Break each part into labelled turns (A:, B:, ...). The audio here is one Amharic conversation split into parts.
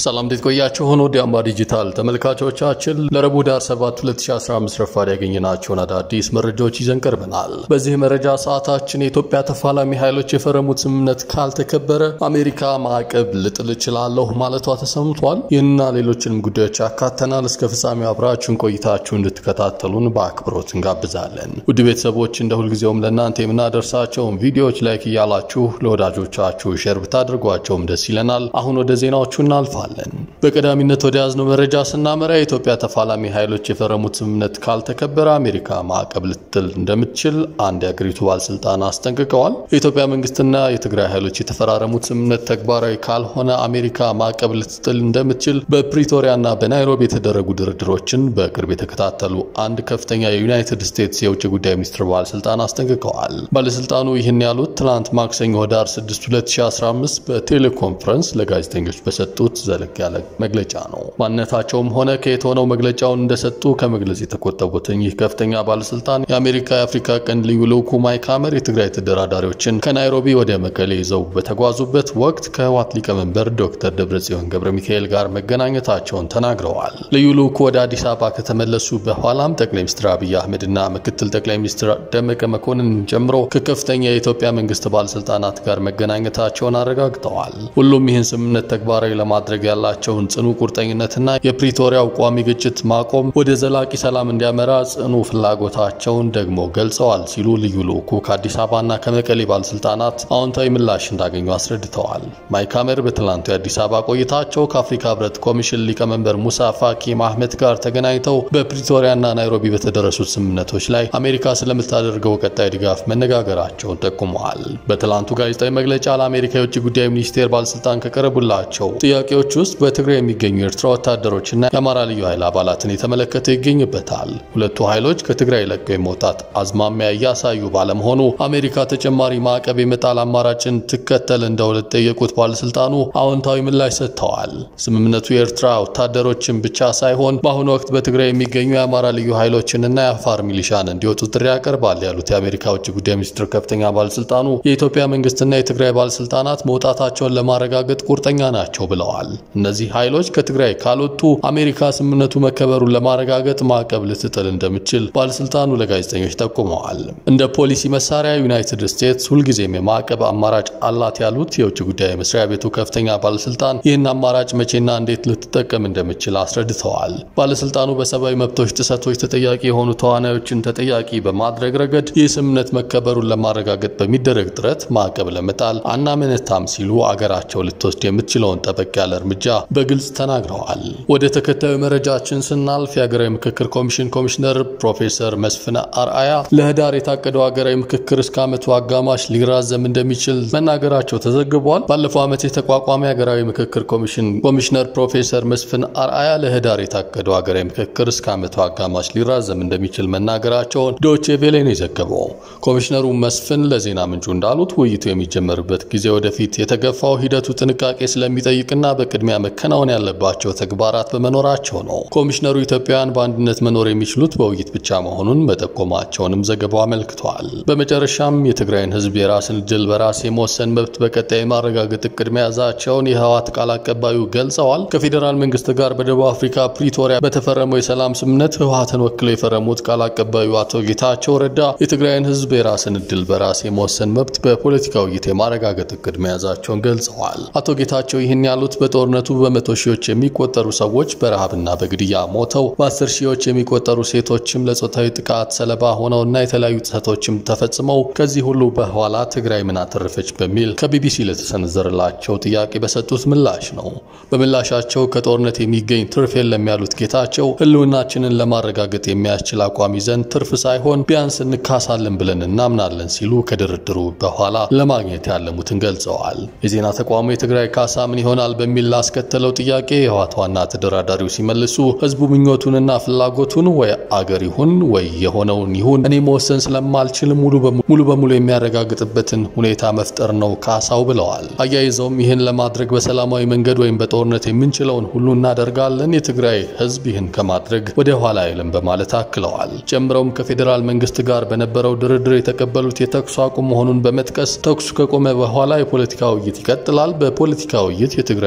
A: ሰላም እንዴት ቆያችሁን? ወደ አምባ ዲጂታል ተመልካቾቻችን ለረቡዕ ዳር 7 2015 ረፋድ ያገኘናቸውን አዳዲስ መረጃዎች ይዘን ቀርበናል። በዚህ መረጃ ሰዓታችን የኢትዮጵያ ተፋላሚ ኃይሎች የፈረሙት ስምምነት ካልተከበረ አሜሪካ ማዕቀብ ልጥል እችላለሁ ማለቷ ተሰምቷል። ይህንና ሌሎችንም ጉዳዮች ያካተናል። እስከ ፍጻሜው አብራችሁን ቆይታችሁ እንድትከታተሉን በአክብሮት እንጋብዛለን። ውድ ቤተሰቦች እንደ ሁልጊዜውም ለእናንተ የምናደርሳቸውን ቪዲዮዎች ላይክ እያላችሁ ለወዳጆቻችሁ ሼር ብታደርጓቸውም ደስ ይለናል። አሁን ወደ ዜናዎቹ እናልፋለን። በቀዳሚነት ወደ ያዝነው መረጃ ስናመራ የኢትዮጵያ ተፋላሚ ኃይሎች የፈረሙት ስምምነት ካልተከበረ አሜሪካ ማዕቀብ ልትጥል እንደምትችል አንድ የአገሪቱ ባለስልጣን አስጠንቅቀዋል። የኢትዮጵያ መንግስትና የትግራይ ኃይሎች የተፈራረሙት ስምምነት ተግባራዊ ካልሆነ አሜሪካ ማዕቀብ ልትጥል እንደምትችል በፕሪቶሪያና በናይሮቢ የተደረጉ ድርድሮችን በቅርብ የተከታተሉ አንድ ከፍተኛ የዩናይትድ ስቴትስ የውጭ ጉዳይ ሚኒስትር ባለስልጣን አስጠንቅቀዋል። ባለስልጣኑ ይህን ያሉት ትናንት ማክሰኞ ህዳር 6 2015 በቴሌኮንፈረንስ ለጋዜጠኞች በሰጡት ዘለግ ያለ መግለጫ ነው። ማንነታቸውም ሆነ ከየት ሆነው መግለጫውን እንደሰጡ ከመግለጽ የተቆጠቡትን ይህ ከፍተኛ ባለስልጣን የአሜሪካ የአፍሪካ ቀንድ ልዩ ልዑኩ ማይክ ሀመር የትግራይ ተደራዳሪዎችን ከናይሮቢ ወደ መቀሌ ይዘው በተጓዙበት ወቅት ከህወሓት ሊቀመንበር ዶክተር ደብረጽዮን ገብረ ሚካኤል ጋር መገናኘታቸውን ተናግረዋል። ልዩ ልዑኩ ወደ አዲስ አበባ ከተመለሱ በኋላም ጠቅላይ ሚኒስትር አብይ አህመድና ምክትል ጠቅላይ ሚኒስትር ደመቀ መኮንን ጨምሮ ከከፍተኛ የኢትዮጵያ መንግስት ባለስልጣናት ጋር መገናኘታቸውን አረጋግጠዋል። ሁሉም ይህን ስምምነት ተግባራዊ ለማድረግ ያላቸውን ጽኑ ቁርጠኝነትና የፕሪቶሪያው ቋሚ ግጭት ማቆም ወደ ዘላቂ ሰላም እንዲያመራ ጽኑ ፍላጎታቸውን ደግሞ ገልጸዋል ሲሉ ልዩ ልዑኩ ከአዲስ አበባና ከመቀሌ ባለስልጣናት አዎንታዊ ምላሽ እንዳገኙ አስረድተዋል። ማይክ ሀመር በትላንቱ የአዲስ አበባ ቆይታቸው ከአፍሪካ ህብረት ኮሚሽን ሊቀመንበር ሙሳ ፋኪ ማህመት ጋር ተገናኝተው በፕሪቶሪያና ናይሮቢ በተደረሱት ስምምነቶች ላይ አሜሪካ ስለምታደርገው ቀጣይ ድጋፍ መነጋገራቸውን ጠቁመዋል። በትላንቱ ጋዜጣዊ መግለጫ ለአሜሪካ የውጭ ጉዳይ ሚኒስቴር ባለስልጣን ከቀረቡላቸው ጥያቄዎች ውስጥ በትግራይ የሚገኙ የኤርትራ ወታደሮችና የአማራ ልዩ ኃይል አባላትን የተመለከተ ይገኝበታል። ሁለቱ ኃይሎች ከትግራይ ለቀው የመውጣት አዝማሚያ እያሳዩ ባለመሆኑ አሜሪካ ተጨማሪ ማዕቀብ የመጣል አማራጭን ትከተል እንደሆነ ጠየቁት ባለስልጣኑ አዎንታዊ ምላሽ ሰጥተዋል። ስምምነቱ የኤርትራ ወታደሮችን ብቻ ሳይሆን በአሁኑ ወቅት በትግራይ የሚገኙ የአማራ ልዩ ኃይሎችንና የአፋር ሚሊሻን እንዲወጡ ጥሪ ያቀርባል ያሉት የአሜሪካ ውጭ ጉዳይ ሚኒስትር ከፍተኛ ባለስልጣኑ የኢትዮጵያ መንግስትና የትግራይ ባለስልጣናት መውጣታቸውን ለማረጋገጥ ቁርጠኛ ናቸው ብለዋል። እነዚህ ኃይሎች ከትግራይ ካልወጡ አሜሪካ ስምምነቱ መከበሩን ለማረጋገጥ ማዕቀብ ልትጥል እንደምትችል ባለስልጣኑ ለጋዜጠኞች ጠቁመዋል። እንደ ፖሊሲ መሳሪያ ዩናይትድ ስቴትስ ሁልጊዜም የማዕቀብ አማራጭ አላት ያሉት የውጭ ጉዳይ መስሪያ ቤቱ ከፍተኛ ባለስልጣን ይህን አማራጭ መቼና እንዴት ልትጠቀም እንደምትችል አስረድተዋል። ባለስልጣኑ በሰብአዊ መብቶች ጥሰቶች ተጠያቂ የሆኑ ተዋናዮችን ተጠያቂ በማድረግ ረገድ ይህ ስምምነት መከበሩን ለማረጋገጥ በሚደረግ ጥረት ማዕቀብ ለመጣል አናመነታም ሲሉ አገራቸው ልትወስድ የምትችለውን ጠበቅ ያለ እርምጃ በግልጽ ተናግረዋል። ወደ ተከታዩ መረጃችን ስናልፍ የሀገራዊ ምክክር ኮሚሽን ኮሚሽነር ፕሮፌሰር መስፍን አርአያ ለህዳር የታቀደው ሀገራዊ ምክክር እስከ ዓመቱ አጋማሽ ሊራዘም እንደሚችል መናገራቸው ተዘግቧል። ባለፈው ዓመት የተቋቋመ የሀገራዊ ምክክር ኮሚሽን ኮሚሽነር ፕሮፌሰር መስፍን አርአያ ለህዳር የታቀደው ሀገራዊ ምክክር እስከ ዓመቱ አጋማሽ ሊራዘም እንደሚችል መናገራቸውን ዶቼ ቬሌ ነው የዘገበው። ኮሚሽነሩ መስፍን ለዜና ምንጩ እንዳሉት ውይይቱ የሚጀመርበት ጊዜ ወደፊት የተገፋው ሂደቱ ጥንቃቄ ስለሚጠይቅና በቅድሚያ መከናወን ያለባቸው ተግባራት በመኖራቸው ነው። ኮሚሽነሩ ኢትዮጵያውያን በአንድነት መኖር የሚችሉት በውይይት ብቻ መሆኑን መጠቆማቸውንም ዘገባው አመልክቷል። በመጨረሻም የትግራይን ህዝብ የራስን እድል በራስ የመወሰን መብት በቀጣይ ማረጋገጥ እቅድ መያዛቸውን የህወሓት ቃል አቀባዩ ገልጸዋል። ከፌዴራል መንግስት ጋር በደቡብ አፍሪካ ፕሪቶሪያ በተፈረመው የሰላም ስምምነት ህወሓትን ወክለው የፈረሙት ቃል አቀባዩ አቶ ጌታቸው ረዳ የትግራይን ህዝብ የራስን እድል በራስ የመወሰን መብት በፖለቲካ ውይይት የማረጋገጥ እቅድ መያዛቸውን ገልጸዋል። አቶ ጌታቸው ይህን ያሉት በጦርነቱ በመቶ ሺዎች የሚቆጠሩ ሰዎች በረሃብና በግድያ ሞተው በአስር ሺዎች የሚቆጠሩ ሴቶችም ለጾታዊ ጥቃት ሰለባ ሆነውና የተለያዩ ጥሰቶችም ተፈጽመው ከዚህ ሁሉ በኋላ ትግራይ ምን አተረፈች በሚል ከቢቢሲ ለተሰነዘረላቸው ጥያቄ በሰጡት ምላሽ ነው። በምላሻቸው ከጦርነት የሚገኝ ትርፍ የለም ያሉት ጌታቸው ህልውናችንን ለማረጋገጥ የሚያስችል አቋም ይዘን ትርፍ ሳይሆን ቢያንስ እንካሳለን ብለን እናምናለን ሲሉ ከድርድሩ በኋላ ለማግኘት ያለሙትን ገልጸዋል። የዜና ተቋሙ የትግራይ ካሳ ምን ይሆናል በሚል ላስከተለው ጥያቄ የህወሓት ዋና ተደራዳሪው ሲመልሱ ህዝቡ ምኞቱንና ፍላጎቱን ወይ አገር ይሁን ወይ የሆነውን ይሁን እኔ መወሰን ስለማልችል ሙሉ በሙሉ የሚያረጋግጥበትን ሁኔታ መፍጠር ነው ካሳው ብለዋል። አያይዘውም ይህን ለማድረግ በሰላማዊ መንገድ ወይም በጦርነት የምንችለውን ሁሉ እናደርጋለን፣ የትግራይ ህዝብ ይህን ከማድረግ ወደ ኋላ አይልም በማለት አክለዋል። ጨምረውም ከፌዴራል መንግስት ጋር በነበረው ድርድር የተቀበሉት የተኩስ አቁም መሆኑን በመጥቀስ ተኩሱ ከቆመ በኋላ የፖለቲካ ውይይት ይቀጥላል። በፖለቲካ ውይይት የትግራይን ህዝብ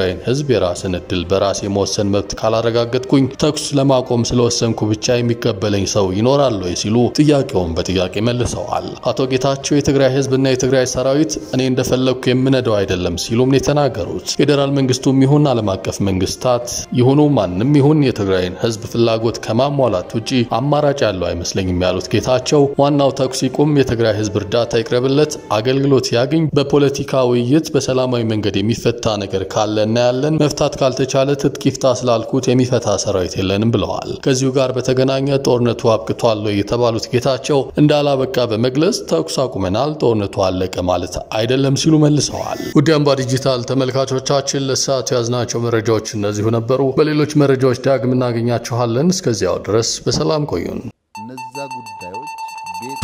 A: የህዝብ የራስን እድል በራስ የመወሰን መብት ካላረጋገጥኩኝ ተኩስ ለማቆም ስለወሰንኩ ብቻ የሚቀበለኝ ሰው ይኖራል ወይ ሲሉ ጥያቄውን በጥያቄ መልሰዋል። አቶ ጌታቸው የትግራይ ህዝብና የትግራይ ሰራዊት እኔ እንደፈለግኩ የምነደው አይደለም ሲሉም ነው የተናገሩት። ፌዴራል መንግስቱም ይሁን ዓለም አቀፍ መንግስታት ይሁኑ ማንም ይሁን የትግራይን ህዝብ ፍላጎት ከማሟላት ውጪ አማራጭ ያለው አይመስለኝም ያሉት ጌታቸው ዋናው ተኩስ ይቁም፣ የትግራይ ህዝብ እርዳታ ይቅረብለት፣ አገልግሎት ያግኝ፣ በፖለቲካ ውይይት በሰላማዊ መንገድ የሚፈታ ነገር ካለ እናያለን፣ መፍታት ካልተቻለ ትጥቅ ይፍታ ስላልኩት የሚፈታ ሰራዊት የለንም ብለዋል። ከዚሁ ጋር በተገናኘ ጦርነቱ አብቅቷል የተባሉት ጌታቸው እንዳላበቃ በመግለጽ ተኩስ አቁመናል፣ ጦርነቱ አለቀ ማለት አይደለም ሲሉ መልሰዋል። ውድ አምባ ዲጂታል ተመልካቾቻችን ለሰዓቱ ያዝናቸው መረጃዎች እነዚሁ ነበሩ። በሌሎች መረጃዎች ዳግም እናገኛችኋለን። እስከዚያው ድረስ በሰላም ቆዩን።
B: እነዛ ጉዳዮች ቤት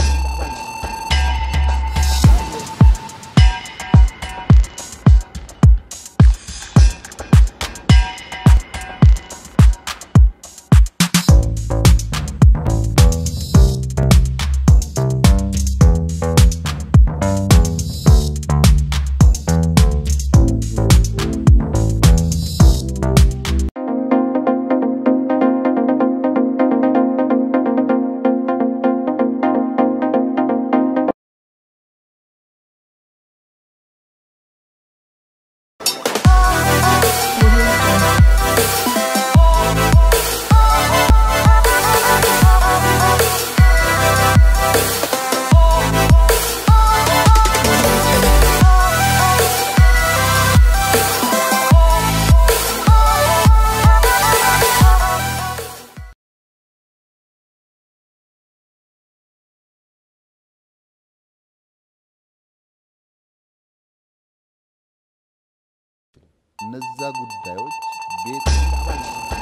B: እነዛ ጉዳዮች ቤት